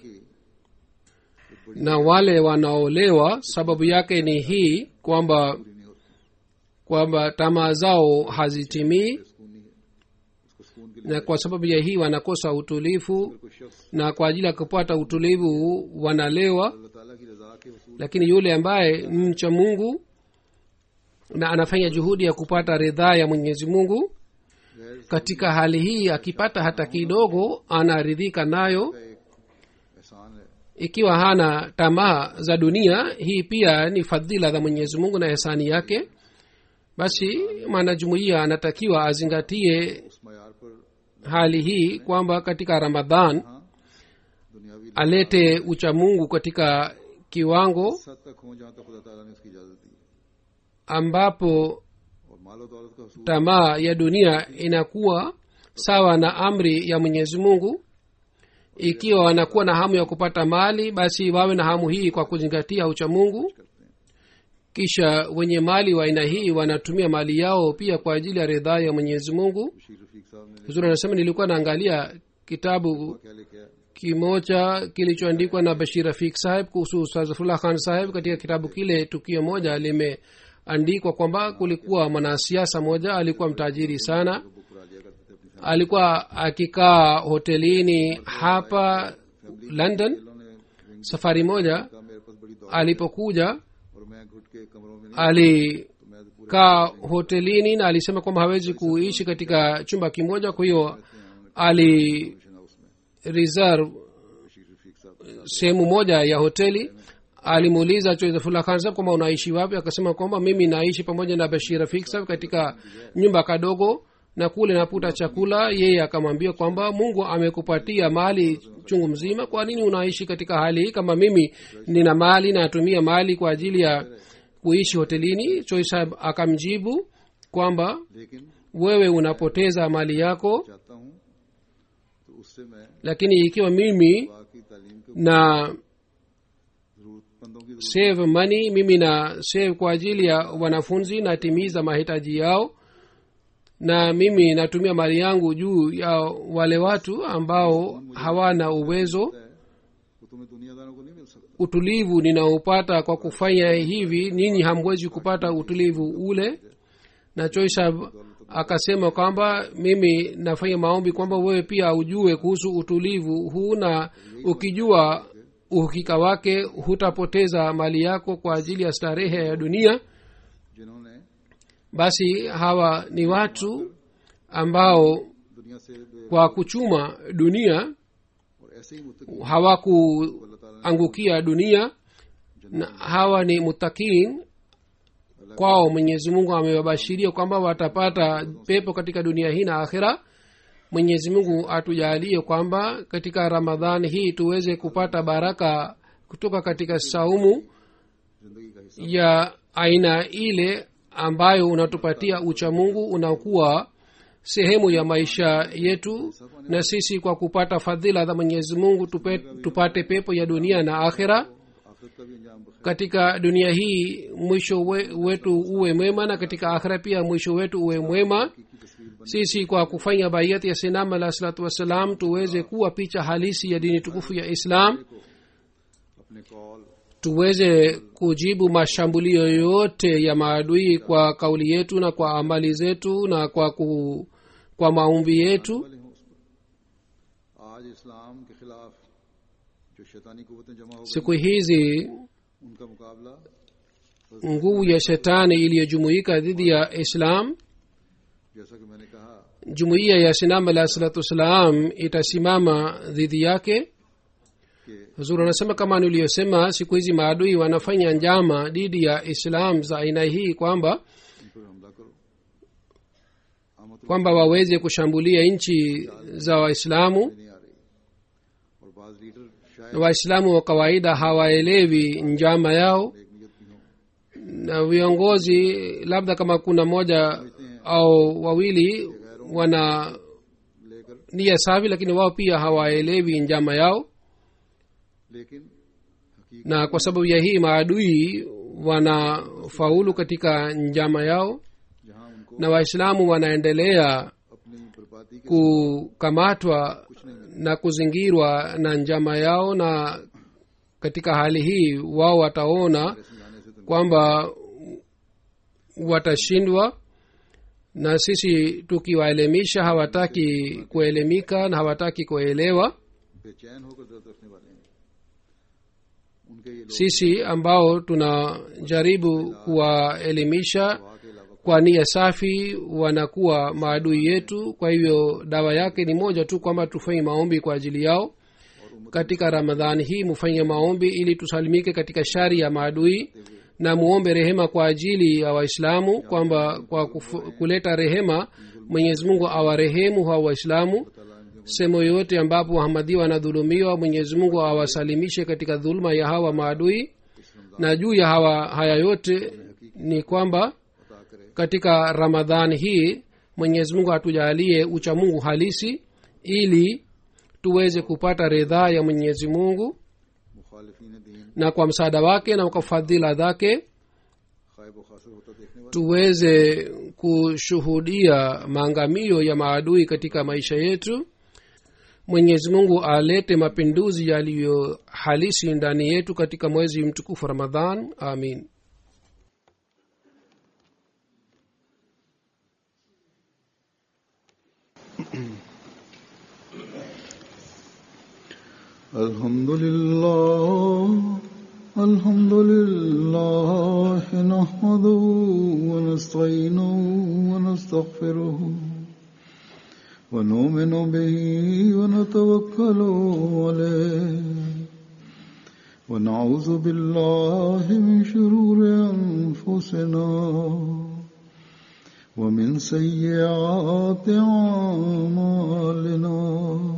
na wale wanaolewa sababu yake ni hii kwamba पूरी नहीं होती kwamba tamaa zao hazitimii सुकून नहीं है उसको सुकून के लिए na kwa sababu ya hii wanakosa utulivu कोई शख्स na kwa ajili ya kupata utulivu wanalewa अल्लाह ताला की रजा के वसूल lakini yule ambaye ni mcha mungu na anafanya juhudi ya kupata ridhaa ya mwenyezi mungu गैर katika hali hii akipata hata kidogo anaridhika nayo का एक एहसान है ikiwa hana tamaa za dunia hii pia ni fadhila za mwenyezi mungu na hisani yake basi mwanajumuiya anatakiwa azingatie उस मैार पर hali hii kwamba katika ramadhan हाँ दुनियावी alete uchamungu katika kiwango सद तक हो जहाँ तक खुदा ताला ने उसकी इजाजत दी है ambapo और मालो दौलत का हसूल tamaa ya dunia inakuwa sawa na amri ya mwenyezi mungu ikiwa wanakuwa na hamu ya kupata mali basi wawe na hamu hii kwa kuzingatia uchamungu kisha wenye mali wa aina hii wanatumia mali yao pia kwa ajili ya ridhaa ya mwenyezi mungu Bashir Rafiq साहब ने huzuri anasema nilikuwa naangalia kitabu क्या लेके आया kimoja kilichoandikwa na bashir rafik saheb kuhusu ustazfullah khan saheb katika kitabu kile tukio moja limeandikwa kwamba kulikuwa mwanasiasa moja alikuwa mtajiri sana book करा लिया करते थे अपनी alikuwa akikaa hotelini hapa london उन्होंने safari moja कहा मेरे पास बड़ी दौड़ alipokuja और मैं घुट के कमरों में नहीं alikaa hotelini na alisema kwamba hawezi kuishi katika chumba kimoja kwa hiyo ali mission house में reserve बशीर रफीक साहब sehemu moja ya hoteli alimuuliza choizafullah khan sahab kwamba unaishi wapi akasema kwamba mimi naishi pamoja na bashir rafik sahab katika nyumba kadogo na kule naputa chakula yeye akamwambia kwamba mungu amekupatia mali chungu mzima kwa nini unaishi katika hali hii kama mimi nina mali natumia mali kwa ajili ya kuishi hotelini choi sahab akamjibu kwamba लेकिन wewe unapoteza mali yako चाहता हूँ तो उससे मैं lakini ikiwa mimi बाकी तालीम के na जरूरतमंदों की save money mimi na save kwa ajili ya wanafunzi natimiza mahitaji yao na mimi natumia mali yangu juu ya wale watu ambao hawana uwezo जरूरत है वो तुम्हें दुनियादारों को नहीं मिल सकता utulivu ninaopata kwa kufanya hivi ninyi hamwezi kupata utulivu ule na choisha akasema kwamba mimi nafanya maombi kwamba wewe pia ujue kuhusu utulivu huu na ukijua uhakika wake hutapoteza mali yako kwa ajili ya starehe ya dunia जिन्होंने basi hawa ni watu ambao दुनिया से बे- kwa kuchuma dunia और ऐसे ही मुतकी hawakuangukia dunia na hawa ni mutakin kwao mwenyezi mungu amewabashiria kwamba watapata pepo katika dunia hii na akhira mwenyezi mungu atujalie kwamba katika ramadhani hii tuweze kupata baraka kutoka katika saumu जिंदगी का हिस्सा ya aina ile ambayo unatupatia uchamungu unakuwa sehemu ya maisha yetu na sisi kwa kupata fadhila za mwenyezi mungu tupe, tupate pepo ya dunia na akhira आखिरत का भी अंजाम बखैर katika dunia hii mwisho we, wetu uwe mwema na katika akhira pia mwisho wetu uwe mwema की तस्वीर बन sisi kwa kufanya baiyati ya sinam alah salatu wassalam tuweze kuwa picha halisi ya dini tukufu ya islam अपने call tuweze kujibu mashambulio yote ya maadui kwa kauli yetu na kwa amali zetu na kwa ku, kwa maumbi yetu वाले हों उस पर आज इस्लाम के खिलाफ जो शैतानी कुवतें जमा हो गई siku hizi उनका मुकाबला nguvu ya shetani iliyojumuika dhidi ya islam जैसा कि मैंने कहा jumuiya ya sinam alah salatu wassalam itasimama dhidi yake कि huzuri anasema kama niliyosema siku hizi maadui wanafanya njama dhidi ya islam za aina hii kwamba इन पर हमला करो आमद kwamba waweze kushambulia nchi za waislamu नहीं आ रही और बाज लीडर शायद waislamu wa kawaida hawaelewi njama yao एक नियत की हो na viongozi labda kama kuna moja au wawili wana लेकर nia safi lakini wao pia hawaelewi njama yao लेकिन हकीकत na kwa sababu ya hii maadui wanafaulu katika njama yao जहाँ उनको na waislamu wanaendelea अपनी बर्बादी के kukamatwa na kuzingirwa na njama yao na katika hali hii wao wataona समझाने से तो kwamba watashindwa na sisi tukiwaelimisha hawataki kuelimika na hawataki kuelewa बेचैन होकर दर्द रखने वाले हैं उनके ये लोग sisi ambao tunajaribu kuwaelimisha दवा के अलावा kwa nia safi wanakuwa maadui yetu kwa hivyo dawa yake ni moja tu kwamba tufanye maombi kwa ajili yao katika ramadhani hii mufanye maombi ili tusalimike katika shari ya maadui na muombe rehema kwa ajili ya waislamu kwamba kwa kufu, kuleta rehema mwenyezi mungu awarehemu hawa waislamu sehemu yoyote ambapo wahamadia wanadhulumiwa mwenyezi mungu awasalimishe katika dhuluma ya hawa maadui na juu ya hawa haya yote ni kwamba अता करे katika ramadhani hii mwenyezi mungu atujalie uchamungu halisi ili tuweze kupata ridhaa ya mwenyezi mungu मुखालिफिन दीन na kwa msaada wake na kwa fadhila zake खायब खासर होता देखने वाले tuweze kushuhudia maangamio ya maadui katika maisha yetu mwenyezi mungu alete mapinduzi yaliyo halisi ndani yetu katika mwezi mtukufu ramadhan amin الحمد لله الحمد لله نحمده ونستعينه ونستغفره ونؤمن به ونتوكل عليه ونعوذ بالله من شرور أنفسنا ومن سيئات أعمالنا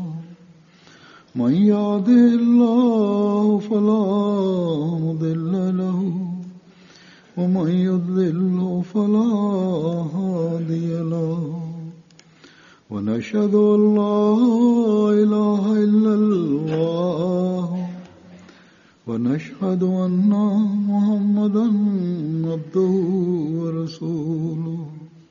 من يهده الله فلا مضل له ومن يضلل فلا هادي له ونشهد ان لا اله الا الله ونشهد ان محمدا عبده ورسوله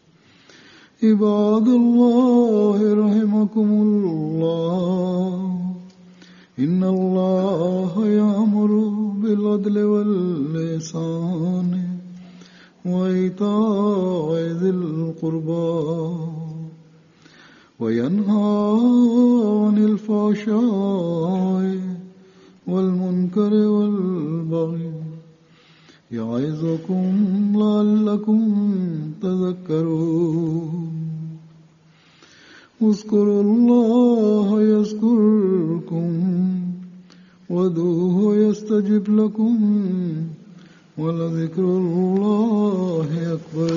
عباد الله رحمكم الله إن الله يأمر بالعدل واللسان وإيتاء ذي القربى وينهى عن الفحشاء والمنكر والبغي يعظكم لعلكم تذكرون اذكروا الله يذكركم ودوه يستجب لكم ولذكر الله أكبر